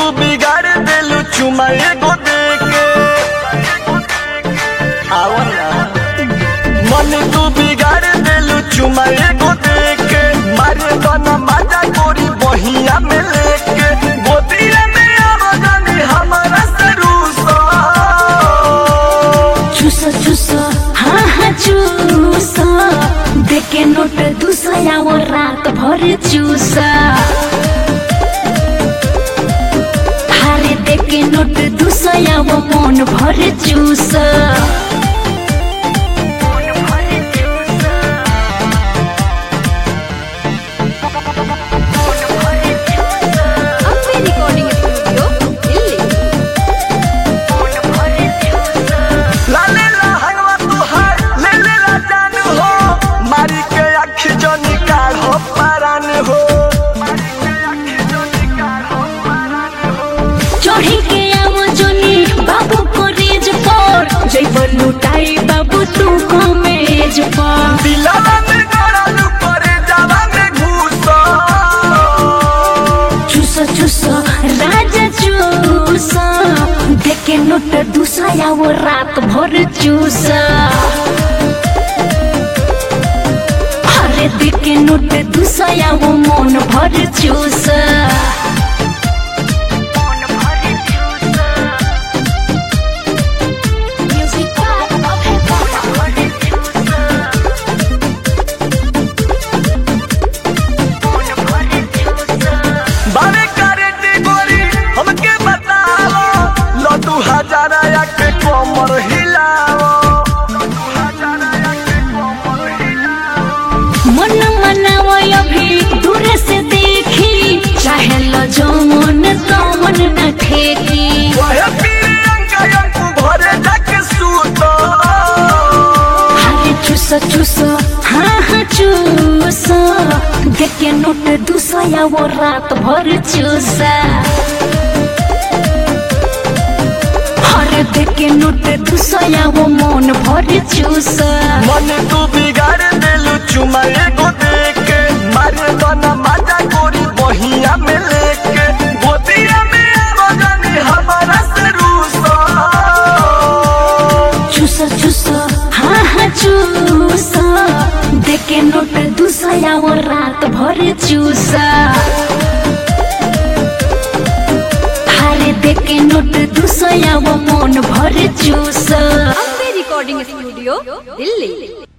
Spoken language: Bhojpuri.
तू बिगाड़ देलू चुमा एगो देके आओ ना मन तू बिगाड़ देलू चुमा एगो देके मारे बना मजा गोरी बहिया में लेके गोदिया में आवाजानी हमारा सरूसा चूसा चूसा हाँ हाँ चूसा देखे नोट दूसरा वो रात भर चूसा हारे देखे नोट दूसरा वो मन भर चूसा ಅಂಬೆ ರೆಕಾರ್ಡಿಂಗ್ ಸ್ಟುಡಿಯೋ ಇಲ್ಲಿ लाले ला हंगवा तुहार ले ले ला जान हो मारी के अखी जो निकाल हो परान हो चढ़ी के आवा जोनी बाबू को रेज पर जैब लुटाई बाबू तू कमेज पर दिलावा में गड़ालू करे जावा में घुसा चूसा चूसा राजा चूसा देखे नोट दूसरा वो रात भर चूसा अरे देखे नोट दूसरा वो मन भर चूसा बारे करे दी गोरी हमके बताओ लो दू हजार या के कमर हिलाओ मन मनावा अभी दूर से देखी चाहे लो जो मन तो मन न ठेकी वह प्रियंका अंकु भरे जाके सूतो अरे चूसा चूसा हाँ हाँ चूसा देखे नोट दूसरा वो रात भर चूसा अरे देखे नोट दूसरा वो मन भर चूसा मन तू बिगाड़ देलू चुमा एगो देके मारे बना मजा गोरी बहिया में लेके गोदिया में आवाजानी हमारा से रूसा चूसा चूसा हाँ हाँ चूसा देखे नोट दूसरा वो रात भर चूसा अरे देखे नोट दूसरा वो मन भर चूसा ಅಂಬೆ ರೆಕಾರ್ಡಿಂಗ್ ಸ್ಟುಡಿಯೋ ಇಲ್ಲಿ